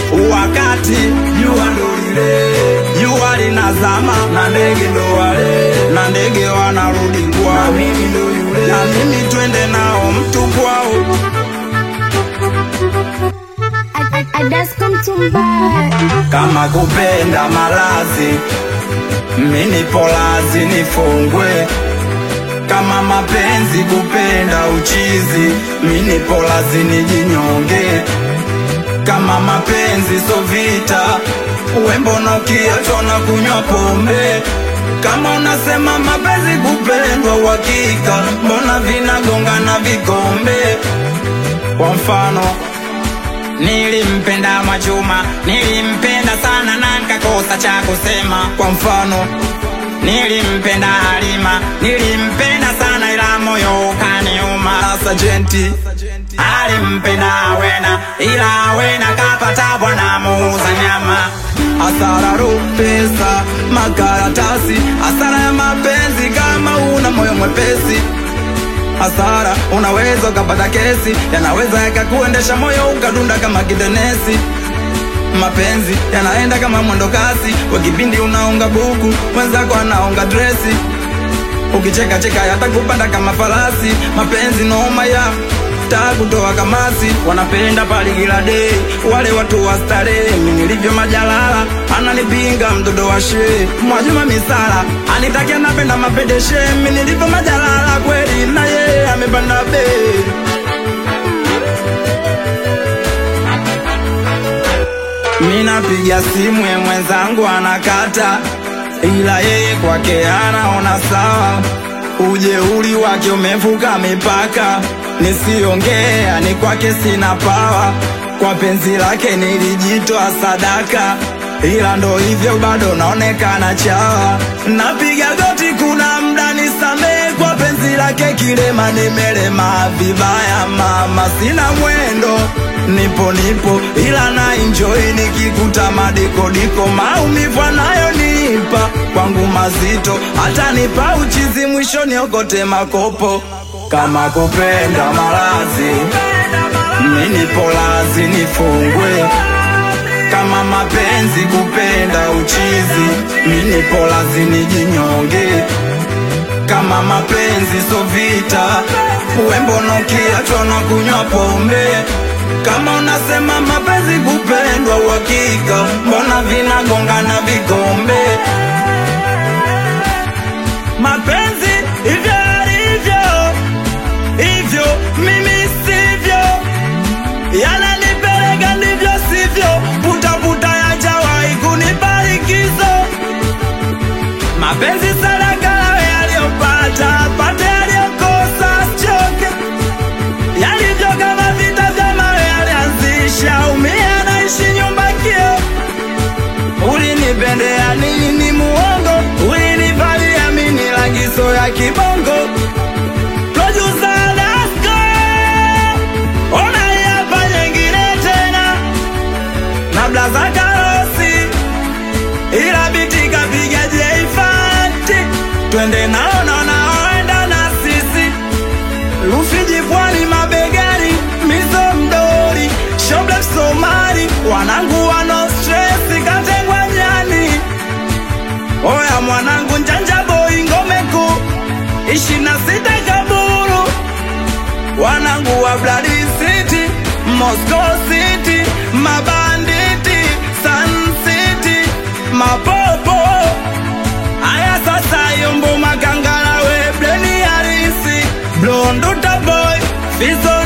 wakati jua ndo lile jua linazama na ndege ndo wale na ndege wanarudi kwao na mimi ndo yule na mimi twende nao mtu kwao I, I, I just come to buy. kama kupenda malazi mini polazi nifungwe kama mapenzi kupenda uchizi mini polazi nijinyonge kama mapenzi so vita wembono kiachona kunywa pombe kama unasema mapenzi kupendwa uhakika mbona vinagongana vikombe kwa mfano Nilimpenda Mwachuma, nilimpenda sana na nikakosa cha kusema. Kwa mfano, nilimpenda Halima, nilimpenda sana ila moyo ukaniuma. Sasa jenti alimpenda Awena, ila Awena kapata bwana muuza nyama. Hasara ru pesa, makaratasi, hasara ya mapenzi kama una moyo mwepesi hasara unaweza ukapata kesi yanaweza yakakuendesha moyo ukadunda kama kidenesi mapenzi yanaenda kama mwendo kasi kwa kipindi unaunga buku mwenzako anaunga dresi ukicheka cheka yatakupanda kama farasi mapenzi noma ya takutoa kamasi wanapenda paligila dei wale watu wa starehe mi nilivyo majalala ananipinga mtoto wa shee mwajuma misala anitakia napenda mapedeshe mi nilivyo majalala kweli na yeye amepanda bei Minapiga simu ye mwenzangu anakata, ila yeye kwake anaona sawa. Ujeuri wake umevuka mipaka, nisiongea ni kwake sina pawa. Kwa penzi lake nilijitoa sadaka, ila ndo hivyo bado naonekana chawa. Napiga goti, kuna mda nisamee kwa penzi lake kilema, nimelema vibaya mama, sina mwendo nipo nipo ila na enjoy nikikuta madikodiko maumivu anayonipa kwangu mazito hata nipa uchizi mwisho niokote makopo kama kupenda malazi mini polazi nifungwe kama mapenzi kupenda uchizi mini polazi nijinyonge kama mapenzi so vita wembono kiachona kunywa pombe kama unasema mapenzi kupendwa uhakika mbona vinagongana vikombe mapenzi hivyo alivyo hivyo mimi sivyo yananipeleka ndivyo sivyo putaputa yajawahi kunibarikizo mapenzi sadaka yawe aliyopata pate aliyokosa choke yalivyo kama vita vya mawe alianzisha umia naishi nyumba kio ulinipendea nini muongo ulinivalia mini lagizo ya kibongo Producer Dasko, ona hii hapa nyingine tena na blaza karosi ila biti kapiga jeifanti twende nao na naoenda na sisi Rufiji pwani mabegani mizo mdori shoble Somali wanangu wano stress katengwa nyani oya mwanangu njanja boy ngome kuu ishirini na sita kaburu wanangu wa Bloody City Moscow City mabanditi Sun City mapopo aya sasa yombo makangala we bleni harisi blonduta boy fizo